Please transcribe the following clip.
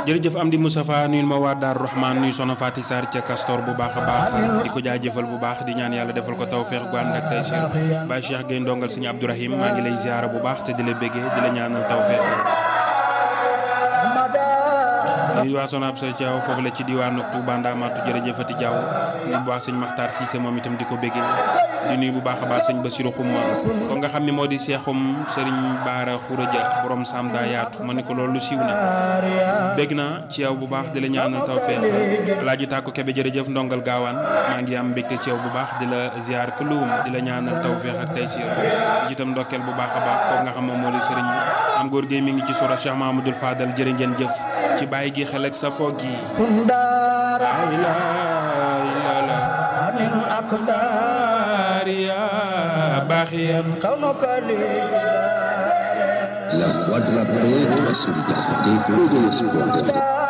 jërëjëf Amdi Moustapha nuyul ma waa Daaru Rahman nuyu soxna Faty Sarr ca Castor bu baax a baax di ko jaajëfal bu baax di ñaan yàlla defal ko tawfeex gu ànd ak tey Cheikh Baye Cheikh Gueye ndongal suñu Abdourahim maa ngi lay ziara bu baax te di la béggee di la ñaanal tawfeex nuyu waa Soxna Absa Thiaw foofu la ci diwaanu Touba Ndamatu jërëjëfati Diaw nuyu bu baax sëñ Makhtar Cissé moom itam di ko béggee di nuyu bu baax a baax sëñ Bassirou Xuma ko nga xam ne moo di seexum Serigne Baara Khourédia borom Sam daa yaatu ma ne ko loolu siiw na bégg naa ci yow bu baax di la ñaanal tawfeex laaji tàkku kebe jërëjëf ndongal gaawaan maa ngi am mbégte ci yow bu baax di la ziar kulluum di la ñaanal tawfeex ak tey siir di ci itam ndokkeel bu baax a baax kooku nga xam moom moo di Serigne am góor géey mi ngi ci sura Cheikh Mahamadoul Fadal jërë ngeen jëf ci bàyyi gi xel ak sa foog gi La voix de la paix, de la solidarité et de l'espoir.